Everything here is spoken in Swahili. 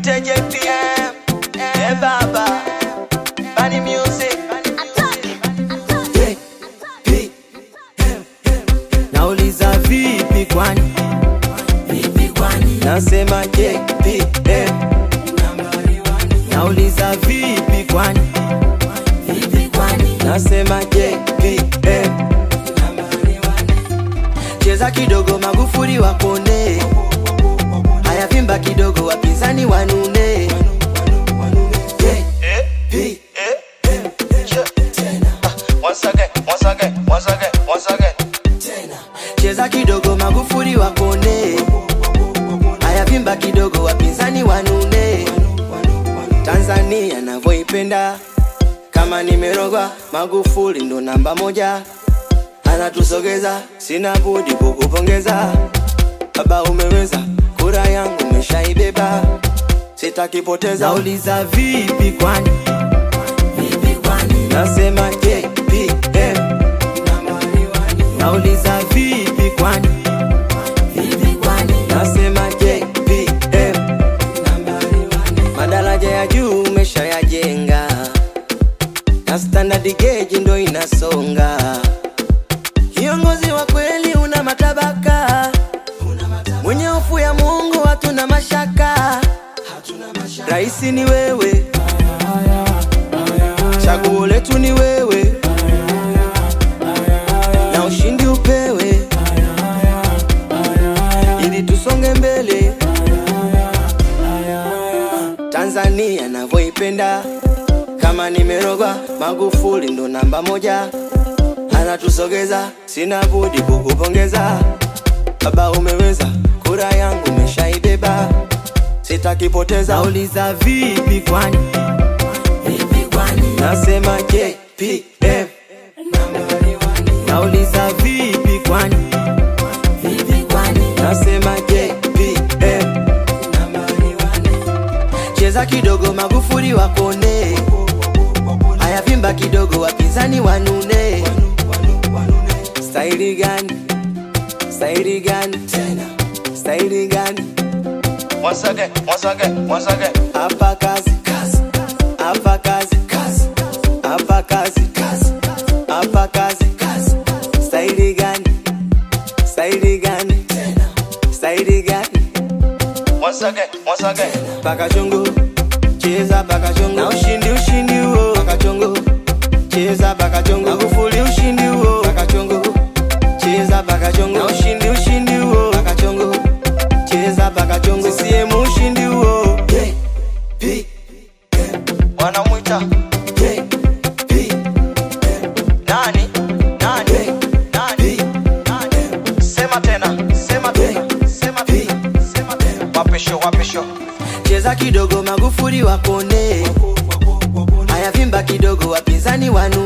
Nite JPM, eh baba, Bani Music. Nauliza vipi kwani? Vipi kwani? Nasema JPM. Nauliza vipi kwani? Vipi kwani? Nasema JPM. Cheza kidogo Magufuli wapone. Haya vimba kidogo wapinzani wanune. JPM. Once again, once again, once again, once again. Cheza kidogo Magufuli wapone. Haya vimba kidogo wapinzani wanune. Tanzania navyoipenda kama nimerogwa, Magufuli ndo namba moja, anatusogeza, sina budi kukupongeza baba, umeweza, kura yangu umeshaibeba, sitakipoteza. Nauliza vipi kwani? Vipi kwani? Nasema JPM. Nauliza vipi kwani? Vipi kwani? Nasema JPM. Madaraja ya juu umeshayajenga na standard gauge ndo inasonga. Kiongozi wa kweli una matabaka, mwenye hofu ya Mungu hatuna mashaka. Raisi ni wewe, chaguo letu ni wewe, na ushindi upewe ili tusonge mbele. Tanzania navyoipenda kama nimerogwa, Magufuli ndo namba moja, anatusogeza, sina budi kukupongeza baba, umeweza, kura yangu umeshaibeba, sitakipoteza. Nauliza vipi kwani? Vipi kwani? Nasema JPM. Nauliza vipi kwani? Vipi kwani? Nasema JPM. Cheza kidogo Magufuli wakone, haya vimba kidogo wapinzani wanune. Staili gani? Staili gani? Staili gani? Once again, once again, once again. Hapa kazi, hapa kazi, hapa kazi, hapa kazi. Staili gani? Staili gani? Staili gani? Once again, once again. paka chongo cheza paka chongo na ushindi ushindi huo paka chongo cheza paka chongo Magufuli ushindi huo paka chongo cheza paka chongo na ushindi ushindi huo paka chongo cheza paka chongo CCM ushindi huo Wanamwita nani? Nani? Nani? Nani? Sema tena, sema tena, sema tena, sema tena. Wapisho, wapisho. cheza kidogo Magufuli wakone haya vimba kidogo wapinzani wanu